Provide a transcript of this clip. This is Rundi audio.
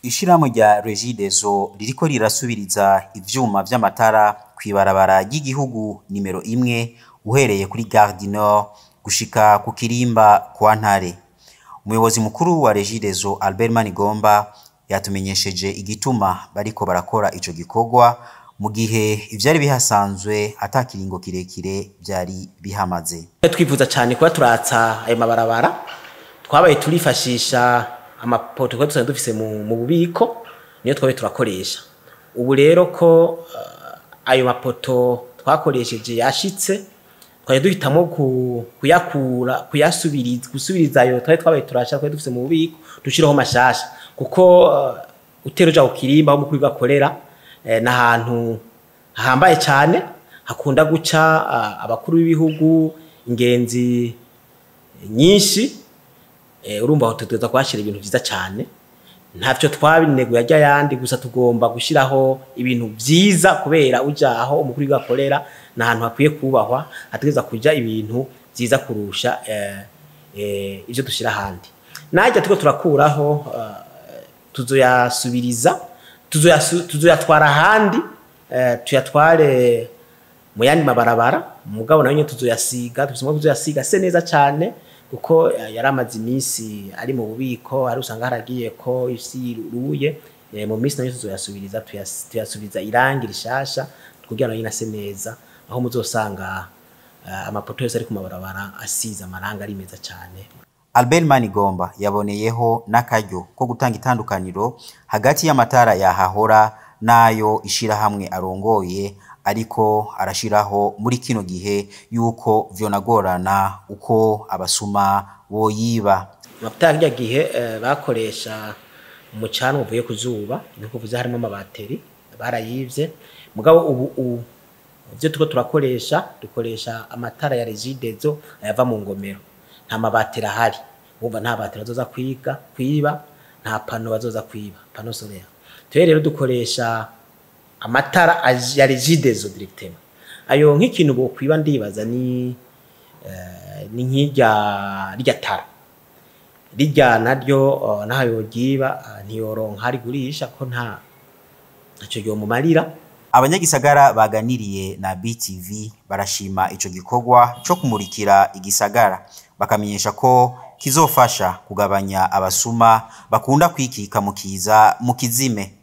Ishirahamwe rya Regideso ririko rirasubiriza ivyuma vy'amatara kw'ibarabara ry'igihugu nimero imwe uhereye kuri Gare du Nord gushika ku Kirimba kwa Ntare. Umuyobozi mukuru wa Regideso Albert Manigomba yatumenyesheje igituma bariko barakora ico gikorwa mu gihe ivyari bihasanzwe ata kiringo kirekire vyari bihamaze. twifuza cyane kuba turatsa ayo mabarabara twabaye turifashisha amapoto twari dusanzwe dufise mu, mu bubiko niyo twabaye turakoresha ubu rero ko uh, ayo mapoto twakoresheje yashitse twari duhitamo ku, kuyakura kuyasubiriza gusubiriza ayo twari twabaye turasha twari dufise mu bubiko dushiraho mashasha kuko uh, utero uja ku kirimba aho mukuru gakorera eh, n'ahantu hahambaye cyane hakunda guca uh, abakuru b'ibihugu ingenzi nyinshi eh, urumva aho tutegerezwa kuhashira ibintu vyiza cyane ntavyo twabineguye ajya yandi gusa tugomba gushiraho ibintu vyiza kubera uja aho umukuru gakorera n'ahantu hakwiye kubahwa hategereza kuja ibintu vyiza kurusha eh, eh, ivyo dushira ahandi najya turiko turakuraho uh, tuzoyasubiriza tuzoyasu- tuzoyatwara ahandi eh, tuyatware mu yandi mabarabara mugabo nayo nyene tuzoyasiga tufise umwaka tuzoyasiga se neza cane kuko eh, yari amaze iminsi ari mu bubiko hari usanga haragiye ko isi iruye eh, mu minsi nayo tuzoyasubiriza tuyas- tuyasubiriza irangi rishasha kugira nayo nyene ase neza aho muzosanga eh, amapoto yose ari ku mabarabara asize amarangi ari meza cane Albert Manigomba yaboneyeho n'akaryo ko gutanga itandukaniro hagati y'amatara yahahora n'ayo ishirahamwe arongoye ariko arashiraho muri kino gihe yuko vyonagorana uko abasuma boyiba. amavuta ya kirya gihe eh, bakoresha umucanwa uvuye ku zuba ni kuvuze harimo amabateri barayivye mugabo ubu ubu ivyo turiko turakoresha dukoresha amatara ya regidezo ayava mu ngomero nta mabateri ahari wumva nta bateri bazoza kwiga kwiba nta pano bazoza kwiba pano solaire twe rero dukoresha amatara aj- ya regidezo directement ayo nk'ikintu bokwiba ndibaza ni eh, ni nk'irya rya tara rijya naryo uh, naho yogiba uh, ntiyoronka rigurisha ko nta ntaco yomumarira Abanyagisagara baganiriye na BTV barashima ico gikorwa co kumurikira igisagara bakamenyesha ko kizofasha kugabanya abasuma bakunda kwikika mu kiza mu kizime